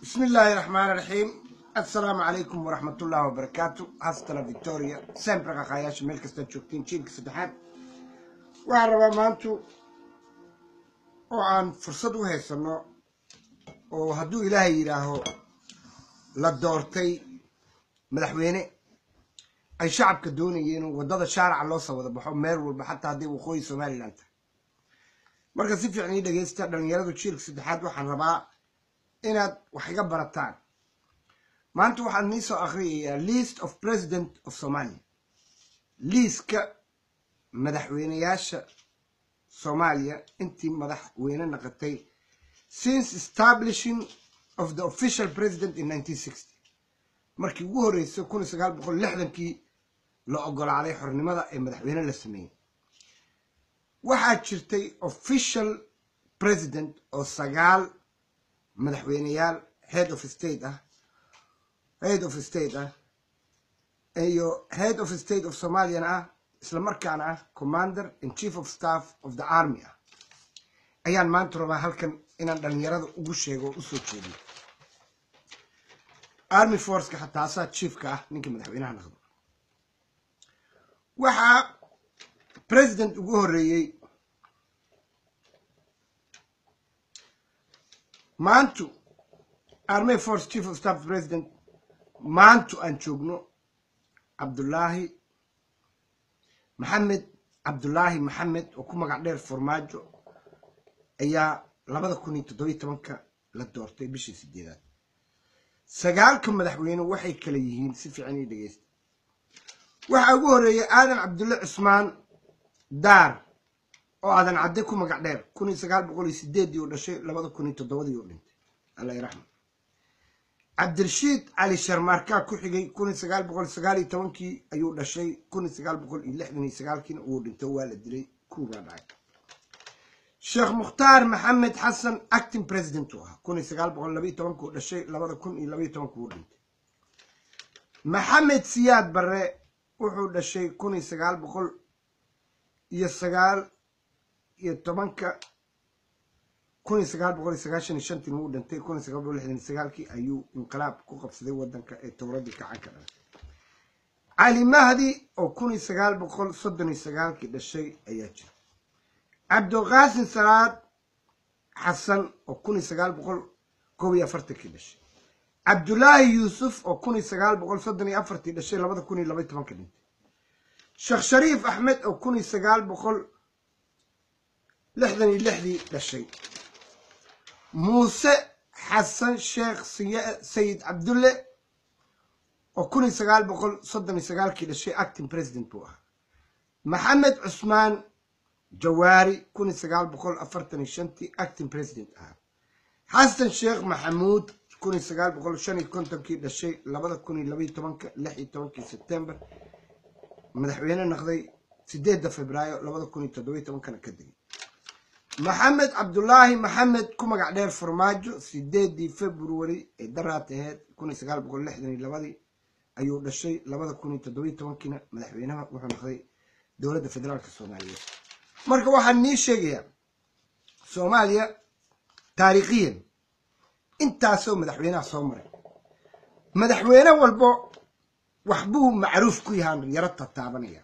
bismi illaahi raxmaan raxiim assalaamu calaykum waraxmatullahi wabarakaatu hastala victoria sempre qaqaayaasha meel kastaad joogtiin jiilka saddexaad waxaan rabaa maantu oo aan fursad u haysanno oo hadduu ilaahay yidhaaho la doortay madaxweyne ay shacabka doonayeen waddada shaaraca loo soo wada baxo meel walba xataa hadday waqooyi somalilan tahay marka si fiican ii dhegaysta dhallinyaradu jiilka saddexaad waxaan rabaa inaad wax iga barataan maanta waxaan nii soo akhriyayaa list of president of somalia liiska madaxweyneyaasha soomaaliya intii madaxweyne naqatay since establishing of the official president in nineteen sixty markii ugu horreysay kun iyo sagaal boqol lixdankii la ogolaaday xornimada ee madaxweyne la sameeyey waxaa jirtay official president oo sagaal madaxweyneyaal head of state ah head of state ah iyo head of state of somalian ah isla markaana ah commander in chief of staff of the army ah ayaan maanta rabaa halkan inaan dhallinyarada ugu sheego oo usoo jeediyo army forceka xataasaa chiefka ah ninkii madaxweynaha naqdo waxaa president ugu horreeyey maantu army force chief of staff president maantu aan joogno cabdullaahi maxamed cabdullaahi maxamed oo ku magac dheer formaajo ayaa labada kun iyo toddobiyi tobanka la doortay bishii sideedaad sagaalka madaxweyne waxay kala yihiin si fiican ii dhegeysta waxaa ugu horreeyay aadan cabdulle cusmaan daar oo aadan cadde ku magac dheer kun iyo sagaal boqol iyo sideeddii uu dhashay labada kun iyo toddobadii uu dhintay allah iraxma cabdirashiid cali sharmaarkaa ku xigay kun iyo sagaal boqol sagaal iyo tobankii ayuu dhashay kun iyo sagaal boqol iyo lixdan iyo sagaalkiina uu dhintay waa la dilay kuubaa dhacay sheekh mukhtaar maxamed xasan acting president uu ahaa kun iyo sagaal boqol labaiyo tobankuu dhashay labada kun iyo labaiyo tobanka uu dhintay maxamed siyaad barre wuxuu dhashay kun iyo sagaal boqol iyo sagaal iyo tobanka kun iyo sagaal boqol iyo sagaashan iyo shantii wuu dhintay kun iyo sagaal boqol lixdan iyo sagaalkii ayuu inqilaab ku qabsaday waddanka ee towradii kacanka dhalay cali mahdi oo kun iyo sagaal boqol soddon iyo sagaalkii dhashay ayaa jira cabdiqaasin salaad xasan oo kun iyo sagaal boqol kob iyo afartankii dhashay cabdulaahi yuusuf oo kun iyo sagaal boqol soddon iyo afartii dhashay labada kun iyo labaiy tobanka dhintay sheekh shariif axmed oo kun iyo sagaal boqol lixdan iyo lixdii dhashay muuse xasan sheekh sayid cabdulle oo kun iyo sagaal boqol soddon iyo sagaalkii dhashay acting president buu ahaa maxamed cusmaan jawaari kun iyo sagaal boqol afartan iyo shantii acting president ahaa xasan sheekh maxamuud kun iyo sagaal boqol shan iyo kontonkii dhashay labada kun iyo labaiyo tobanka lix iyo tobankii sebtembar madaxweyne naqday sideedda febraayo labada kun iyo toddobiyo tobankana ka degay maxamed cabdulaahi maxamed ku magac dheer farmaajo sideedii february ee daraat aheyd kun iyo sagaal boqol lixdan iyo labadii ayuu dhashay labada kun iyo toddobiyo tobankiina madaxweynaha wuxuu naqday dowladda federaalka soomaaliyeed marka waxaan nii sheegayaa soomaaliya taariikhiyan intaasoo madaxweynaha soo maray madaxweyne walbo waxbuu macruuf ku yahaan yaro tataabanaya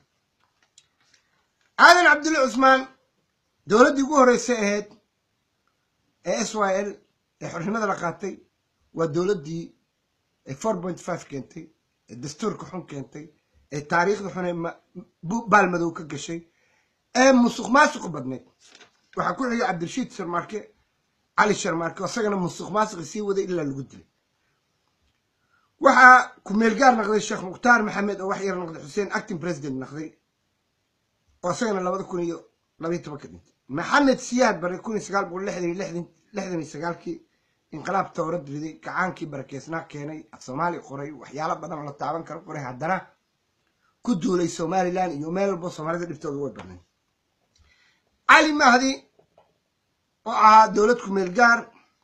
aadan cabdulle cusmaan dowladdii ugu horreysay ahayd ee s y l ee xornimada la qaatay waa dowladdii ee four point five keentay ee dastuurka xun keentay ee taariikhda xun ee baalmadow ka gashay ee musuq maasuq badneyd waxaa ku xigay cabdirashiid sharmaarke cali sharmaarke isagana musuq maasuqi sii waday ilaa lagu dilay waxaa ku-meelgaar naqday sheekh mukhtaar maxamed oo wax yar naqday xuseen acting president naqday oo isagana labada kun iyo labaiyo tobanka dhintay maxamed siyaad bare kun iyo sagaal boqol lixdan iyo lixdan lixdan iyo sagaalkii inqilaab towrad riday gacaankii barakeysnaa keenay af soomaali qoray waxyaalo badan oo la taaban karo qoray haddana ku duulay somalilan iyo meel walbo soomaalida dhibtooda way badnayd cali mahdi oo ahaa dowlad ku-meel gaar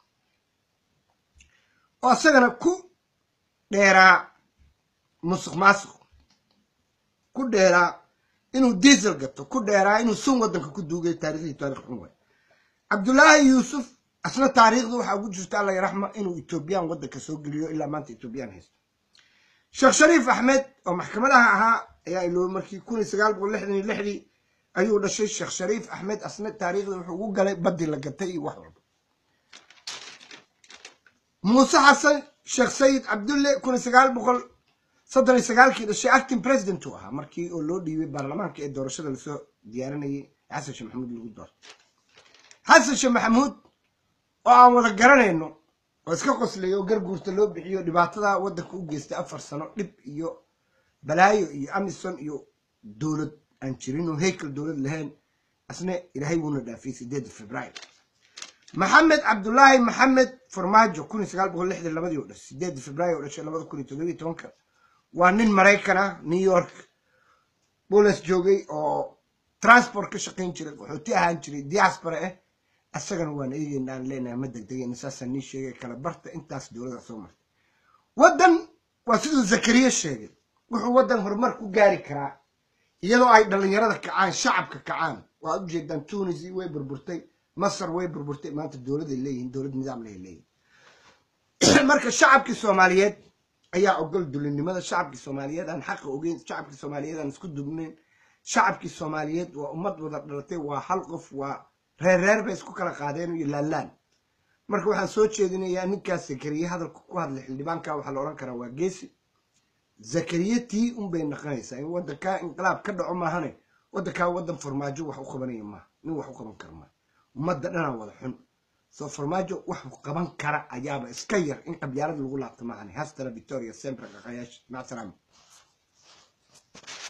oo isagana ku dheeraa musuq maasuq ku dheeraa inuu diesel gato ku dheeraa inuu sun waddanka ku duugay taarikhdii taarikh xun waay cabdulaahi yuusuf asna taariikhda waxaa ugu jirta alla yaraxma inuu etoobiyaan waddanka soo geliyo ilaa maanta etoobiyaan haysto sheekh shariif axmed oo maxkamadaha ahaa ayaa iloobay markii kun iyo sagaal boqol lixdan iyo lixdii ayuu dhashay sheekh shariif axmed asna taariikhda wuxuu ugu galay baddii la gatay iyo wax walba muuse xasan sheekh sayid cabdulle kun iyo sagaal boqol soddon iyo sagaalkii dhashay acting president uu ahaa markii oo loo dhiibay baarlamaanka ee doorashada lasoo diyaarinayay xasan sheekh maxamuud lagu doortay xasan sheekh maxamuud oo aan wada garanayno oo iska qoslaya oo garguurta loo bixiyo dhibaatada waddanka u geystay afar sano dhib iyo balaayo iyo amison iyo dowlad aan jirin oo heykel dowlad lahayn asna ilaahay wuuna dhaafiyey sideedda februaar maxamed cabdulaahi maxamed farmaajo kun iyo sagaal boqol lixdan labadii oo dhashay sideedda februaar oo dhashay labada kun iyo toddobiyo tobanka waa nin maraykan ah new york bolis joogay oo transport ka shaqayn jiray qaxooti ahaan jiray diaspora ah asagana waan eegeyna aan leenahay ma degdegeyna saasaan nii sheegay kala barta intaas dowladda soo martay waddan waa siduu zakariya sheegay wuxuu waddan horumar ku gaari karaa iyadoo ay dhallinyarada kacaan shacabka kacaan waa ujeedaan tunisi way burburtay masar way burburtay maanta dowladay leeyihiin dowlad nidaam lay leeyihin marka shacabkii soomaaliyeed ayaa ogol dulinimada shacabkii soomaaliyeed aan xaqa ogeyn shacabkii soomaaliyeed aan isku dubnayn shacabkii soomaaliyeed waa ummad wada dhalatay waa hal qof waa reer reer bay isku kala qaadeen iyo laalaan marka waxaan soo jeedinayaa ninkaas zakariye hadalka ku hadlay xildhibaanka waxaa la odhan karaa waa geesi zakariye tii unbay naqanaysaa in waddankaa inqilaab ka dhaco maahane waddankaa waddan farmaajo wax u qabanaya maaha nin wax u qaban kara maaha ummadda dhanaa wada xun soo farmaajo wax qaban kara ayaaba iska yar in qabyaalada lagu laabto maahane hastala victoria sempre qaqayaash mac salaama